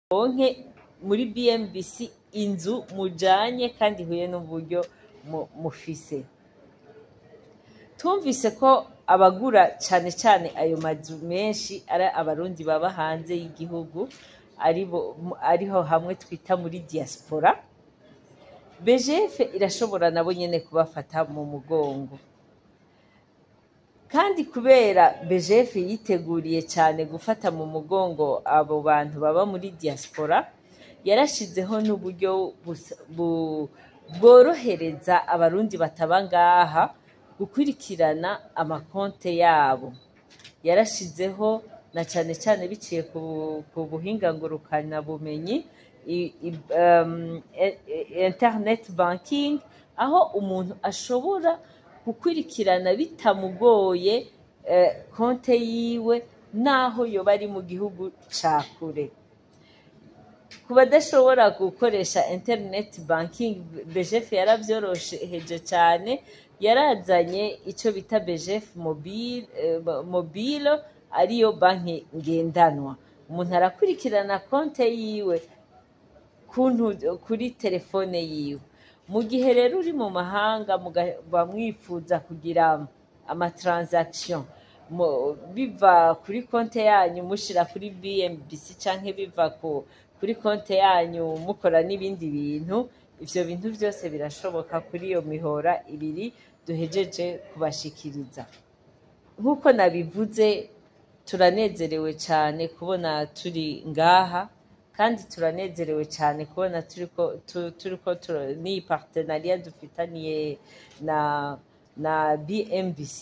muronke muri BMBC inzu mujanye kandi ihuye n'uburyo mu- mufise twumvise ko abagura cane cane ayo mazu menshi ari abarundi baba hanze y'igihugu aribo ariho hamwe twita muri diaspora BGF irashobora nabo nyene kubafata mu mugongo kandi kubera BGF yiteguriye cyane gufata mu mugongo abo bantu baba muri diaspora yarashizeho n'uburyo busa- bu- bworohereza abarundi bataba ngaha gukurikirana amakonte yabo yarashizeho na cyane cyane biciye ku, ku buhinga ngurukana bumenyi i- i- um, e- e- internet banking aho umuntu ashobora gukurikirana bitamugoye eh, konte yiwe naho yoba ari mu gihugu ca kure ku badashobora gukoresha internet banking BGF yaravyorosheje cyane yarazanye icyo bita BGF mobile, eh, mobile ariyo banki ngendanwa umuntu arakurikirana konte yiwe kuntu kuri telefone yiwe mu gihe rero uri mu mahanga mugaba mwifuza kugira amatransaction mu- biva kuri konte yanyu mushira kuri BMBC canke biva ku kuri konte yanyu mukora n'ibindi bintu ivyo bintu byose birashoboka kuri iyo mihora ibiri duhejeje kubashikiriza nk'uko nabivuze turanezerewe cyane kubona turi ngaha kandi turanezerewe cyane kubona turiko tu- turiko tu- n'iyi partenariat dufitaniye na na BMBC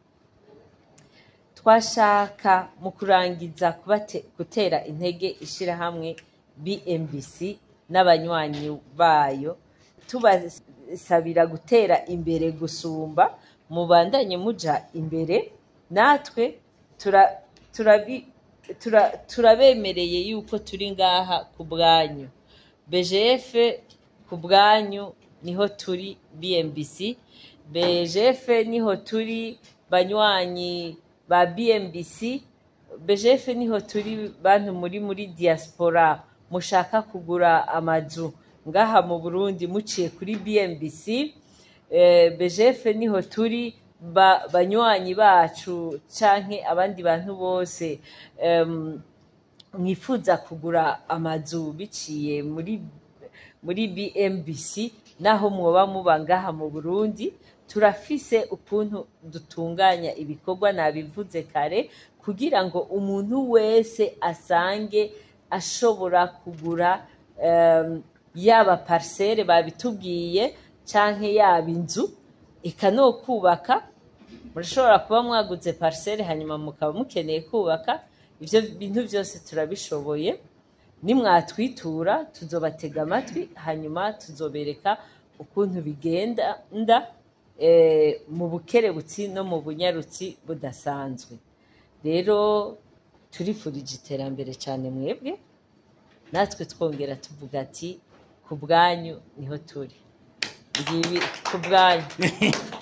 twashaka mu kurangiza kubate- gutera intege ishirahamwe BMBC n'abanywanyi bayo tubasabira gutera imbere gusumba mubandanye muja imbere natwe tura- turabi- tura- turabemereye yuko turi ngaha ku bwanyu BGF ku bwanyu niho turi BMBC BGF niho turi banywanyi ba BMBC BGF niho turi bantu muri muri diaspora mushaka kugura amazu ngaha mu Burundi muciye kuri BMBC eh, BGF niho turi ba, banywanyi bacu canke abandi bantu bose em, mwifuza kugura amazu biciye muri muri BMBC naho mwoba muba ngaha mu Burundi turafise ukuntu dutunganya ibikorwa nabivuze kare kugira ngo umuntu wese asange ashobora kugura em, yaba parcelle babitubwiye canke yaba inzu eka no kubaka murashobora kuba mwaguze parcelle hanyuma mukaba mukeneye kubaka ivyo bintu byose turabishoboye nimwatwitura tuzobatega amatwi hanyuma tuzobereka ukuntu bigenda nda eh, mu bukerebutsi no mu bunyarutsi budasanzwe rero turifurije iterambere cyane mwebwe natwe twongera tuvuga ati ku bwanyu niho turi ngibi ku bwanyu